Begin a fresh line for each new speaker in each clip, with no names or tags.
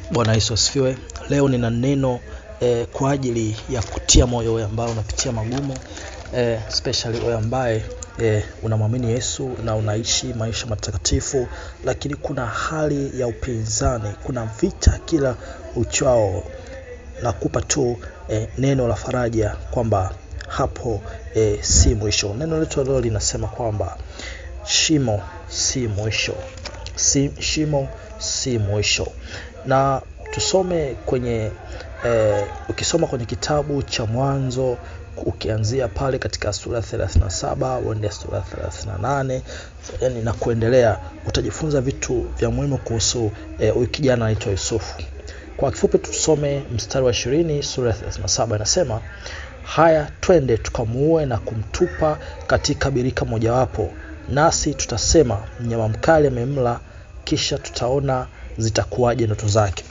Bwana Yesu asifiwe. Leo nina neno eh, kwa ajili ya kutia moyo wewe ambao unapitia magumu eh, especially wewe ambaye eh, unamwamini Yesu na unaishi maisha matakatifu, lakini kuna hali ya upinzani, kuna vita kila uchao. Nakupa tu eh, neno la faraja kwamba hapo eh, si mwisho. Neno letu leo linasema kwamba shimo si mwisho, si, shimo si mwisho na tusome kwenye eh, ukisoma kwenye kitabu cha Mwanzo ukianzia pale katika sura 37 uende sura 38 yani na kuendelea, utajifunza vitu vya muhimu kuhusu huyu eh, kijana anaitwa Yusufu. Kwa kifupi tusome mstari wa 20 sura ya 37 inasema, haya twende tukamuue na kumtupa katika birika mojawapo, nasi tutasema mnyama mkali amemla, kisha tutaona zitakuwaje ndoto zake.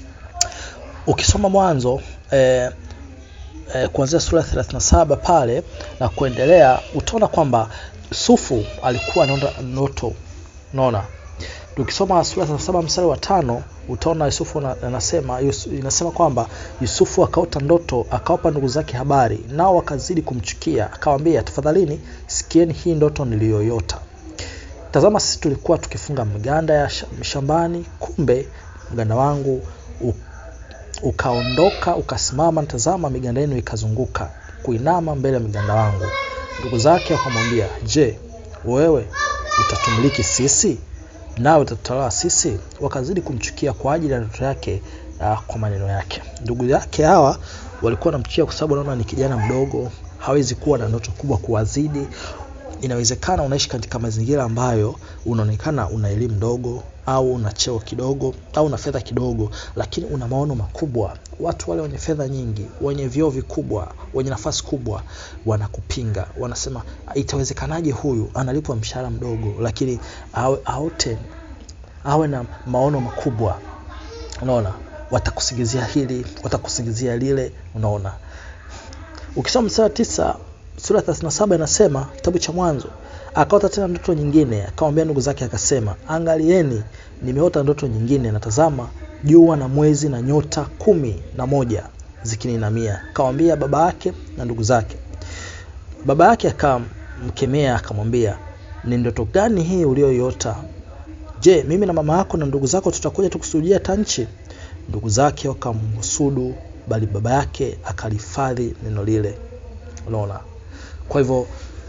Ukisoma Mwanzo eh, eh, kuanzia sura 37 pale na kuendelea, utaona kwamba Yusufu alikuwa anaota ndoto. Unaona, ukisoma sura 37 mstari wa tano utaona Yusufu anasema Yusu, inasema kwamba Yusufu akaota ndoto, akawapa ndugu zake habari, nao wakazidi kumchukia, akawaambia, tafadhalini sikieni hii ndoto niliyoyota. Tazama, sisi tulikuwa tukifunga miganda ya shambani, kumbe mganda wangu ukaondoka ukasimama, tazama miganda yenu ikazunguka kuinama mbele ya miganda wangu. Ndugu zake wakamwambia, je, wewe utatumiliki sisi nawe utatutawala sisi? Wakazidi kumchukia kwa ajili ya ndoto yake, uh, kwa maneno yake. Ndugu yake hawa walikuwa wanamchukia kwa sababu wanaona ni kijana mdogo, hawezi kuwa na ndoto kubwa kuwazidi. Inawezekana unaishi katika mazingira ambayo unaonekana una elimu ndogo au una cheo kidogo au una fedha kidogo, lakini una maono makubwa. Watu wale wenye fedha nyingi, wenye vyeo vikubwa, wenye nafasi kubwa wanakupinga, wanasema itawezekanaje huyu analipwa mshahara mdogo, lakini awe, aote awe na maono makubwa. Unaona, watakusingizia hili, watakusingizia lile. Unaona, ukisoma mstari tisa sura 37 inasema kitabu cha Mwanzo, akaota tena ndoto nyingine, akamwambia ndugu zake akasema, angalieni, nimeota ndoto nyingine, na tazama jua na mwezi na nyota kumi na moja zikininamia. Akamwambia baba yake na ndugu zake. Baba yake akamkemea akamwambia, ni ndoto gani hii uliyoiota? Je, mimi na mama yako na ndugu zako tutakuja tukusujudia hata nchi? Ndugu zake wakamhusudu, bali baba yake akalihifadhi neno lile. Unaona, kwa hivyo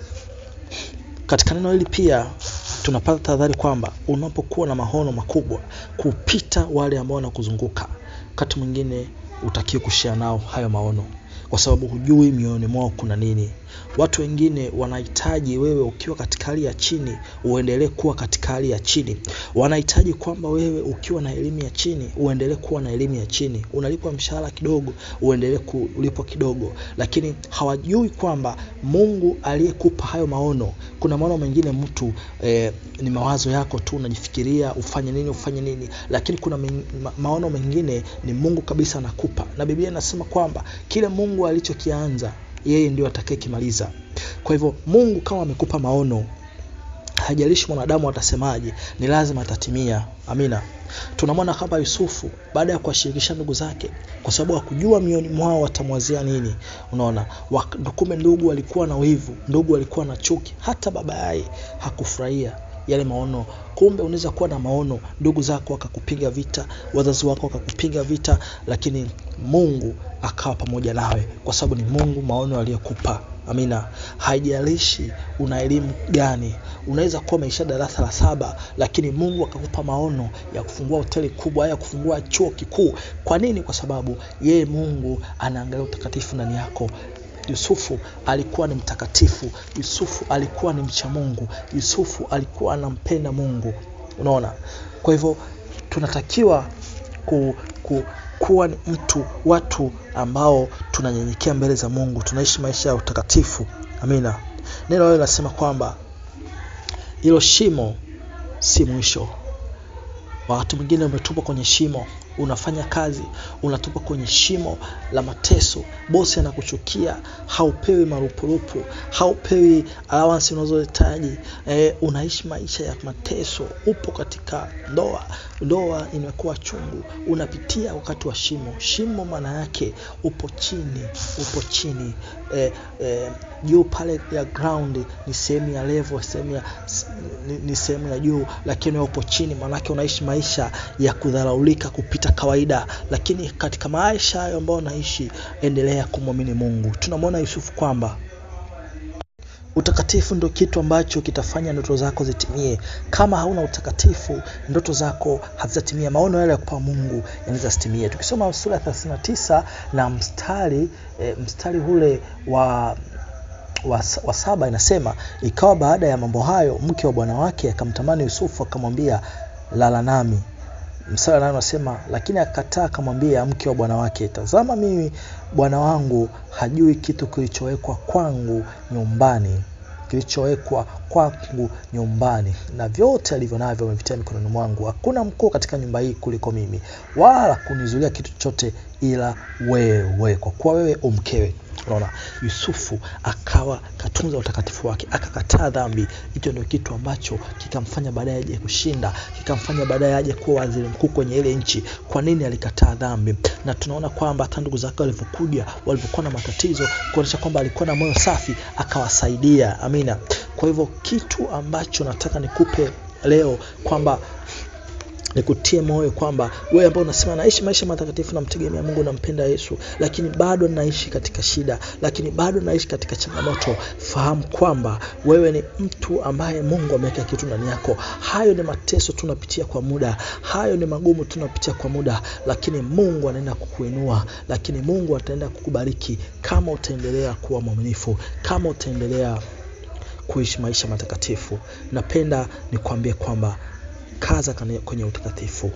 katika neno hili pia tunapata tahadhari kwamba unapokuwa na maono makubwa kupita wale ambao wanakuzunguka, wakati mwingine utakiwe kushare nao hayo maono, kwa sababu hujui mioyoni mwao kuna nini. Watu wengine wanahitaji wewe ukiwa katika hali ya chini uendelee kuwa katika hali ya chini. Wanahitaji kwamba wewe ukiwa na elimu ya chini uendelee kuwa na elimu ya chini, unalipwa mshahara kidogo uendelee kulipwa kidogo, lakini hawajui kwamba Mungu aliyekupa hayo maono, kuna maono mengine mtu eh, ni mawazo yako tu, unajifikiria ufanye nini ufanye nini, lakini kuna ma maono mengine ni Mungu kabisa anakupa, na Biblia inasema kwamba kile Mungu alichokianza yeye ndio atakayekimaliza. Kwa hivyo Mungu kama amekupa maono, hajalishi mwanadamu atasemaje, ni lazima atatimia. Amina. Tunamwona kama Yusufu baada ya kuwashirikisha ndugu zake, kwa sababu hakujua mioni mwao watamwazia nini. Unaona, kumbe ndugu walikuwa na wivu, ndugu walikuwa na chuki, hata baba yaye hakufurahia yale maono. Kumbe unaweza kuwa na maono, ndugu zako wakakupiga vita, wazazi wako wakakupiga vita, lakini Mungu akawa pamoja nawe, kwa sababu ni Mungu maono aliyokupa. Amina. Haijalishi una elimu gani, unaweza kuwa umeisha darasa la saba, lakini Mungu akakupa maono ya kufungua hoteli kubwa, ya kufungua chuo kikuu. Kwa nini? Kwa sababu yeye Mungu anaangalia utakatifu ndani yako. Yusufu alikuwa ni mtakatifu. Yusufu alikuwa ni mcha Mungu. Yusufu alikuwa anampenda Mungu. Unaona, kwa hivyo tunatakiwa ku, ku, kuwa ni mtu watu ambao tunanyenyekea mbele za Mungu, tunaishi maisha ya utakatifu. Amina. Neno hilo linasema kwamba hilo shimo si mwisho. Wakati mwingine umetupwa kwenye shimo, unafanya kazi, unatupwa kwenye shimo la mateso, bosi anakuchukia, haupewi marupurupu, haupewi allowance unazohitaji, e, unaishi maisha ya mateso, upo katika ndoa ndoa imekuwa chungu unapitia wakati wa shimo shimo maana yake upo chini upo chini eh, eh, juu pale ya ground ni sehemu ya level sehemu ya ni, ni sehemu ya juu lakini wewe upo chini maanake unaishi maisha ya kudharaulika kupita kawaida lakini katika maisha hayo ambayo unaishi endelea kumwamini mungu tunamwona yusufu kwamba utakatifu ndio kitu ambacho kitafanya ndoto zako zitimie kama hauna utakatifu ndoto zako hazitatimia maono yale ya kupa mungu yanaweza sitimie tukisoma sura ya 39 na mstari e, mstari ule wa wa, wa saba inasema ikawa baada ya mambo hayo mke wa bwana wake akamtamani yusufu akamwambia lala nami mstari wa nane unasema lakini akakataa akamwambia mke wa bwana wake tazama mimi bwana wangu hajui kitu kilichowekwa kwangu nyumbani kilichowekwa kwangu nyumbani na vyote alivyo navyo amevitia mikononi mwangu hakuna mkuu katika nyumba hii kuliko mimi wala kunizulia kitu chochote ila wewe kwa kuwa wewe umkewe unaona yusufu akawa katunza utakatifu wake akakataa dhambi hicho ndio kitu ambacho kikamfanya baadaye aje kushinda kikamfanya baadaye aje kuwa waziri mkuu kwenye ile nchi kwa nini alikataa dhambi na tunaona kwamba hata ndugu zake walivyokuja walivyokuwa na matatizo kuonyesha kwamba alikuwa na moyo safi akawasaidia amina kwa hivyo kitu ambacho nataka nikupe leo kwamba nikutie moyo kwamba wewe ambao unasema naishi maisha matakatifu namtegemea mungu nampenda yesu lakini bado naishi katika shida lakini bado naishi katika changamoto fahamu kwamba wewe ni mtu ambaye mungu ameweka kitu ndani yako hayo ni mateso tunapitia kwa muda hayo ni magumu tunapitia kwa muda lakini mungu anaenda kukuinua lakini mungu ataenda kukubariki kama utaendelea kuwa mwaminifu kama utaendelea kuishi maisha matakatifu napenda nikuambie kwamba kaza kwenye utakatifu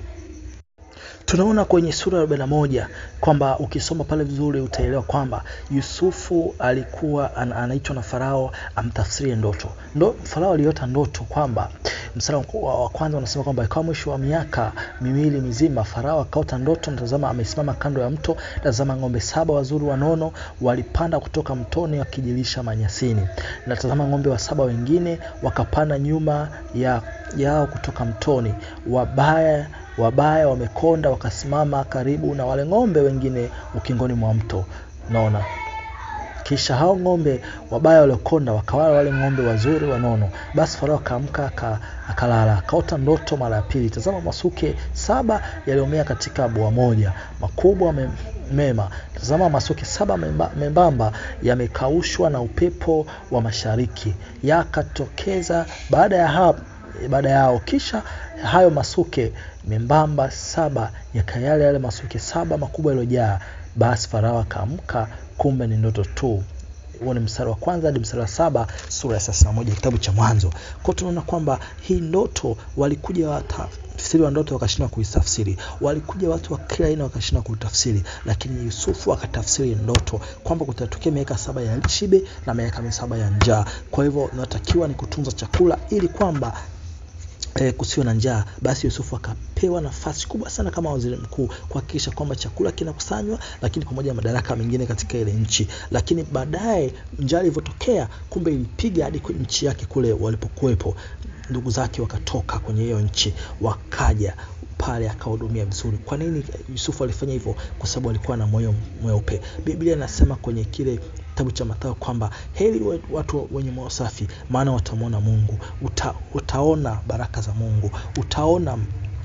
tunaona kwenye sura ya 41 kwamba ukisoma pale vizuri utaelewa kwamba yusufu alikuwa an, anaitwa na farao amtafsirie ndoto Ndo, farao aliota ndoto kwamba msara wa kwanza unasema kwamba ikawa mwisho wa miaka miwili mizima farao akaota ndoto natazama amesimama kando ya mto tazama ng'ombe saba wazuri wanono walipanda kutoka mtoni wakijilisha manyasini natazama ng'ombe wa saba wengine wakapanda nyuma ya yao kutoka mtoni wabaya wabaya wamekonda wakasimama karibu na wale ng'ombe wengine ukingoni mwa mto naona kisha hao ng'ombe wabaya waliokonda wakawala wale ng'ombe wazuri wanono basi farao akaamka akalala akaota ndoto mara ya pili tazama masuke saba yaliyomea katika bua moja makubwa me, mema tazama masuke saba memba, membamba yamekaushwa na upepo wa mashariki yakatokeza baada ya hapo baada yao kisha hayo masuke membamba saba yakayale yale masuke saba makubwa yaliyojaa basi farao akaamka kumbe ni ndoto tu huo ni mstari wa kwanza hadi mstari wa saba sura ya thelathini na moja kitabu cha mwanzo kwao tunaona kwamba hii ndoto walikuja watafsiri wa ndoto wakashindwa kuitafsiri walikuja watu wa kila aina wakashindwa kuitafsiri lakini yusufu akatafsiri ndoto kwamba kutatokea miaka saba ya shibe na miaka saba ya njaa kwa hivyo natakiwa ni kutunza chakula ili kwamba e, kusiwe na njaa basi yusufu akapewa nafasi kubwa sana kama waziri mkuu kuhakikisha kwamba chakula kinakusanywa lakini pamoja na madaraka mengine katika ile nchi lakini baadaye njaa ilivyotokea kumbe ilipiga hadi nchi yake kule walipokuwepo ndugu zake wakatoka kwenye hiyo nchi wakaja pale akahudumia vizuri kwa nini yusufu alifanya hivyo kwa sababu alikuwa na moyo mweupe biblia inasema kwenye kile kitabu cha mathayo kwamba heri watu wenye moyo safi maana watamwona mungu Uta, utaona baraka za mungu utaona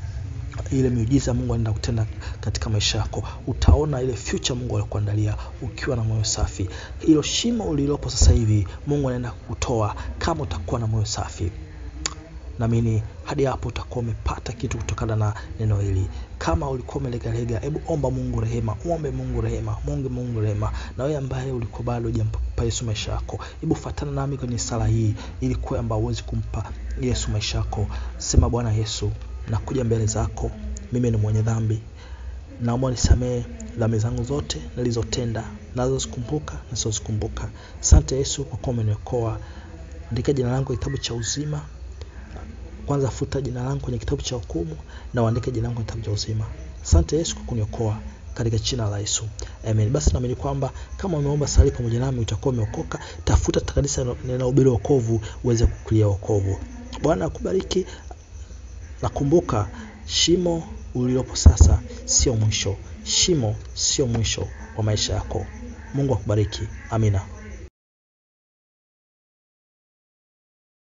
ile miujiza mungu anaenda kutenda katika maisha yako utaona ile future mungu alikuandalia ukiwa na moyo safi hilo shimo ulilopo sasa hivi mungu anaenda kutoa kama utakuwa na moyo safi naamini hadi hapo utakuwa umepata kitu kutokana na neno hili kama ulikuwa umelegalega hebu omba mungu rehema ombe mungu rehema mungu mungu rehema na wewe ambaye ulikuwa bado hujampa yesu maisha yako hebu fatana nami kwenye sala hii ili kwamba uwezi kumpa yesu maisha yako sema bwana yesu nakuja mbele zako mimi ni mwenye dhambi naomba nisamehe dhambi zangu zote nilizotenda nazozikumbuka nazozikumbuka asante yesu kwa kuwa umeniokoa andika jina langu kitabu cha uzima kwanza futa jina langu kwenye kitabu cha hukumu na uandike jina langu kwenye kitabu cha uzima asante yesu kwa kuniokoa katika jina la yesu amen basi naamini kwamba kama umeomba sali pamoja nami utakuwa umeokoka tafuta kanisa linahubiri wokovu uweze kukulia wokovu bwana akubariki nakumbuka shimo ulilopo sasa sio mwisho shimo sio mwisho wa maisha yako mungu akubariki amina